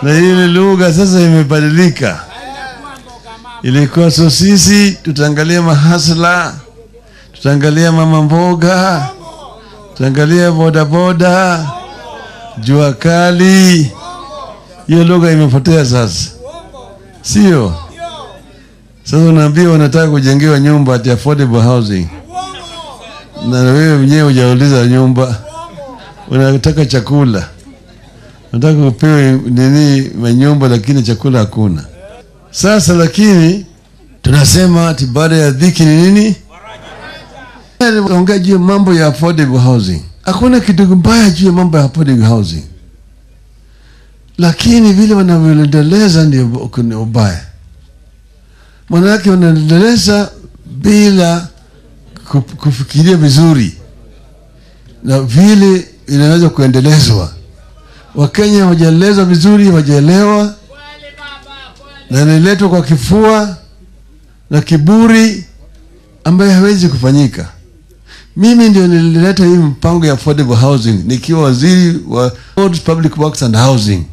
na ile lugha sasa imebadilika. Ilikuwa so sisi tutaangalia mahasla, tutaangalia mama mboga, tutaangalia bodaboda, jua kali. Hiyo lugha imepotea sasa, sio? Sasa unaambia wanataka kujengewa nyumba ati affordable housing, na wewe mwenyewe hujauliza nyumba, unataka chakula, unataka upewe nini manyumba, lakini chakula hakuna. Sasa lakini tunasema ati baada ya dhiki ni nini? Ongea juu ya mambo ya affordable housing. Hakuna kitu mbaya juu ya mambo ya affordable housing, lakini vile wanavyoendeleza ndio kuna ubaya. Manake wanaendeleza bila kuf- kufikiria vizuri na vile inaweza kuendelezwa. Wakenya hawajaelezwa vizuri, hawajaelewa na inaletwa kwa kifua na kiburi ambayo hawezi kufanyika. Mimi ndio nilileta hii mpango ya affordable housing nikiwa waziri wa Roads, Public Works and Housing